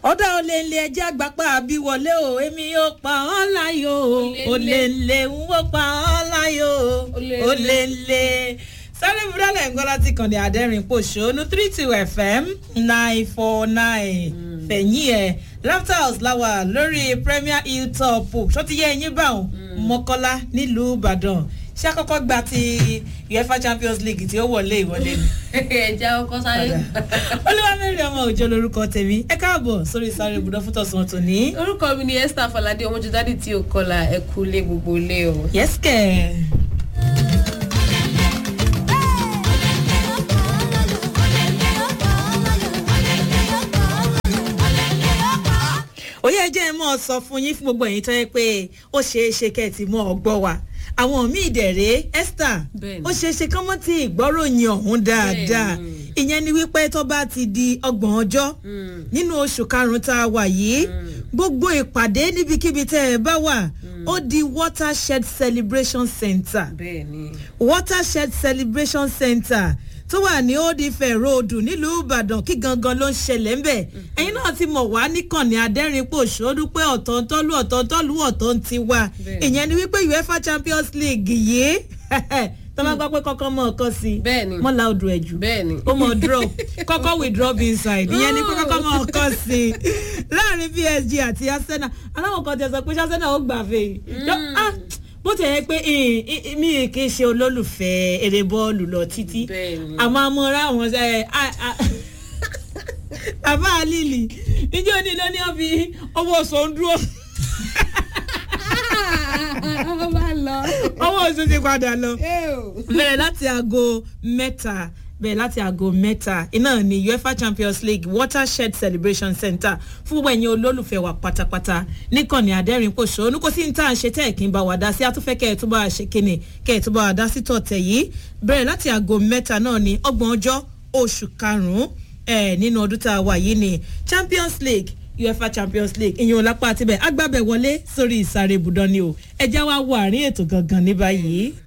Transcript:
ọ̀dà olè ńlẹ̀ ẹjẹ́ àgbàpá àbí wọlé o èmi yóò pa ọ́ láyò olè ńlẹ̀ ń wò pa ọ́ láyò olè ńlẹ̀ sáré búrọ́lẹ̀ ń gbọ́ láti kàn ní àdẹ́rìn pòṣónú three two fm nine four nine fẹ̀yìn ẹ̀ laughter house láwà lórí premier hill top ṣó ti yẹ ẹyin báwọn mọ́kọ́lá nílùú ìbàdàn ṣé àkọ́kọ́ gba ti uefa champions league tí ó wọlé ìwọlé ni. ẹja ọkọ sáré. olúwamẹ́rin ọmọ òjò lorúkọ tèmi ẹ káàbọ̀ sórí sáré ibùdó fún tọ̀sán tòní. orúkọ mi ni esther falade ọmọjúdádì tí o kọlà ẹkú lé gbogbo lé o. yẹ́sìkẹ̀. òye ẹjẹ́ ẹ mọ̀ sọ fún yín fún gbogbo ẹ̀yin tó yẹ pé ó ṣeé ṣe kẹ́ ẹ̀ ti mọ ọgbọ́ wa àwọn míì dẹ̀rẹ́ esther Bẹ́ẹ̀ni. ó ṣeé ṣe kán mọ́ tí ìgbọ́ròyìn ọ̀hún dáadáa Bẹ́ẹ̀ni. ìyẹn ni wípé tó bá ti di ọgbọ̀n ọjọ́ nínú oṣù karùn-ún tá a wà yìí gbogbo ìpàdé níbikíbi tẹ́ ẹ bá wà ó di watershed celebration center bẹ́ẹ̀ni. watershed celebration center tó wà ní old ife road nílùú ìbàdàn kí gangan ló ń ṣẹlẹ̀ ń bẹ̀ ẹ̀yin náà ti mọ̀ wá níkànnì adẹ́rìnpò ṣòdú pé ọ̀tọ̀ọ̀tọ̀lù ọ̀tọ̀ọ̀tọ̀lù ọ̀tọ̀ ń ti wá Bẹ́ẹ̀ni. ìyẹn ni wípé uefa champions league yìí tó bá gbọ́ pé kọ́kọ́ mọ̀ ọkọ sí i Bẹ́ẹ̀ni. mọ́ la odò ẹ̀ jù bẹ́ẹ̀ni. ó mọ̀ drop kọ́kọ́ with drop inside ìyẹn ni pé kọ́kọ́ mọ̀ ọkọ sí i láàrin psg àti arsenal aláwọ̀ kan tẹ̀ sọ pé arsenal ó gbà fẹ́ yìí bó ti yẹ pé ìn- ìn- mi kì í ṣe olólùfẹ́ eré bọ́ọ̀lù lọ títí Bẹ́ẹ̀ni. àmọ́ amọ̀ra àwọn ẹ̀ bàbá lílì níjẹ́ òní ló ní ọ́ fi owó oṣù ń dúró ọba lọ. owó oṣù ti padà lọ bẹ̀rẹ̀ láti aago mẹ́ta bẹ̀rẹ̀ láti aago mẹ́ta iná ní uefa champions league watershed celebration center fún gbogbo ẹ̀yin olólùfẹ́ wa pátápátá níkànnì àdẹ́rìn-pòṣónú kò sí ní tá à ń ṣe tẹ́ ẹ̀ kí n bá wa dá sí àtúfẹ́ kẹ́ ẹ̀ tó bá wa ṣe kíni kẹ́ ẹ̀ tó bá wa dá sí tọ̀tẹ̀ yìí bẹ̀rẹ̀ láti aago mẹ́ta náà ní ọgbọ̀n ọjọ́ oṣù karùn-ún ẹ̀ nínú ọdún tá a wà yìí ní champions league uefa champions league ìyẹn òlápá àtibẹ̀ agbábẹ̀ wọlé sórí ìsàrè ibùdó ni o ẹ̀já wa wọ àárín ètò gangan ní báyìí.